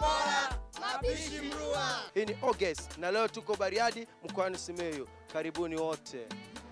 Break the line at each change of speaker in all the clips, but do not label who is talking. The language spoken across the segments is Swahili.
bora, mapishi mrua.
Hii ni Oges na leo tuko Bariadi mkoani Simiyu. Karibuni wote.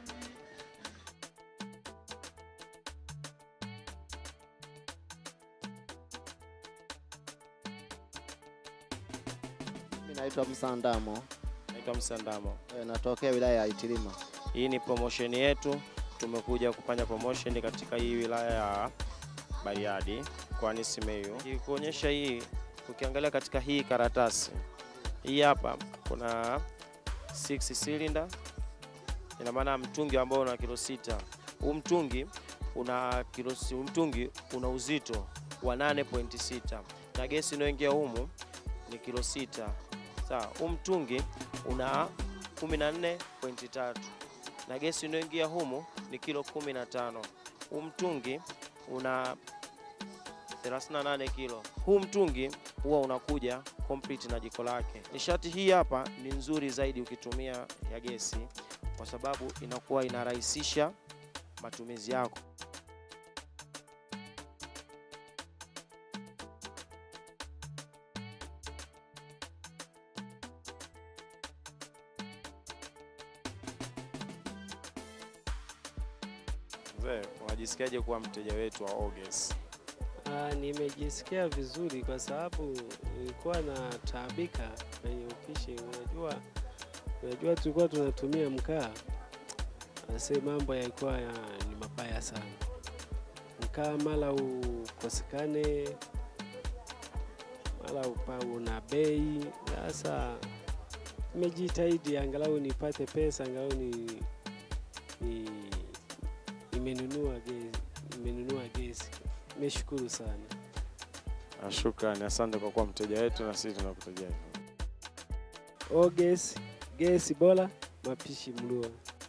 Mimi naitwa Msandamo,
Naitwa Msandamo.
e, natokea wilaya ya Itilima.
Hii ni promotion yetu, tumekuja kufanya promotion katika hii wilaya ya Bariadi mkoani Simiyu. Kuonyesha hii, ukiangalia katika hii karatasi hii hapa kuna 6 cylinder, ina maana mtungi ambao una kilo sita. Huu mtungi una kilo, si- huu mtungi una uzito wa 8.6 na gesi inayoingia humu ni kilo sita. Sawa, huu mtungi una 14.3 na gesi inayoingia humu ni kilo 15. Huu mtungi una 38 kilo. Huu mtungi huwa unakuja complete na jiko lake. Nishati hii hapa ni nzuri zaidi ukitumia ya gesi, kwa sababu inakuwa inarahisisha matumizi yako. Mzee, unajisikiaje kuwa mteja wetu wa Oges?
Ah, nimejisikia vizuri kwa sababu nilikuwa na taabika kwenye upishi. Unajua, unajua tulikuwa tunatumia mkaa, ase mambo yalikuwa ya, ni mabaya sana. Mkaa mara ukosekane, mara upa una bei. Sasa nimejitahidi angalau nipate pesa, angalau ni, ni nimenunua gesi, nimenunua gesi. Nimeshukuru sana.
Ah, Shukrani, asante kwa kuwa mteja wetu na sisi tunakuteja hivyo.
O gesi, gesi bora, mapishi mlua.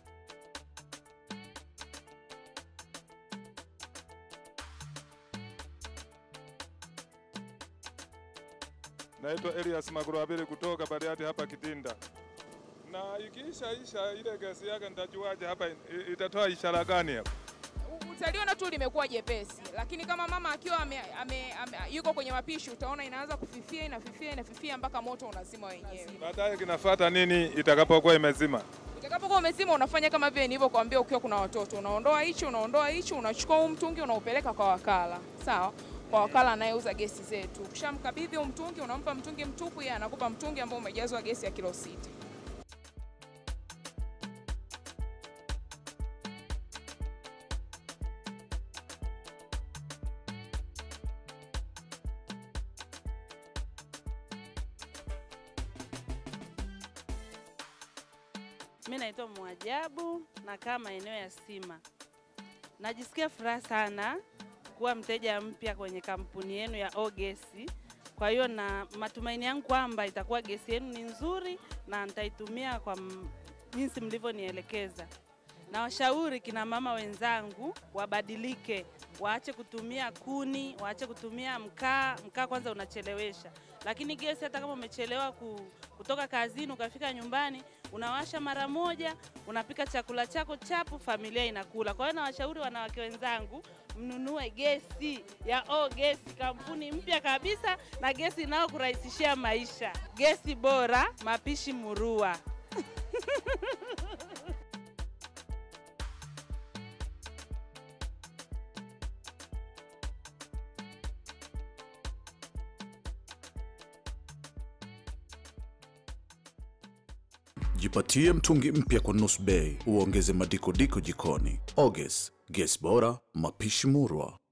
Naitwa Elias Magurabili kutoka Bariadi hapa Kitinda. Na ikiisha isha ile gesi yake nitajuaje hapa i- itatoa ishara gani hapa?
utaliona tu limekuwa jepesi, lakini kama mama akiwa ame, ame, ame, yuko kwenye mapishi utaona inaanza kufifia, inafifia, inafifia mpaka moto unazima wenyewe.
Baadaye kinafuata nini itakapokuwa imezima?
Utakapokuwa umezima, unafanya kama vile nilivyokuambia, ukiwa kuna watoto, unaondoa hichi, unaondoa hichi, unachukua huu mtungi unaupeleka kwa wakala, sawa kwa wakala anayeuza gesi zetu. Ukishamkabidhi huu mtungi, unampa mtungi mtupu, yeye anakupa mtungi ambao umejazwa gesi ya kilo sita.
Mi naitwa Mwajabu, nakaa maeneo ya Sima. Najisikia furaha sana kuwa mteja mpya kwenye kampuni yenu ya Ogesi. Kwa hiyo na matumaini yangu kwamba itakuwa gesi yenu ni nzuri na nitaitumia kwa m- jinsi mlivyonielekeza. Na washauri kina mama wenzangu wabadilike, waache kutumia kuni, waache kutumia mkaa. Mkaa kwanza unachelewesha, lakini gesi hata kama umechelewa ku, kutoka kazini ukafika nyumbani unawasha mara moja, unapika chakula chako chapu, familia inakula. Kwa hiyo nawashauri wanawake wenzangu mnunue gesi ya O Gesi, kampuni mpya kabisa na gesi inayokurahisishia maisha. Gesi bora, mapishi murua.
Jipatie mtungi mpya kwa nusu bei, uongeze madikodiko jikoni. Oges, gesi bora, mapishi murwa.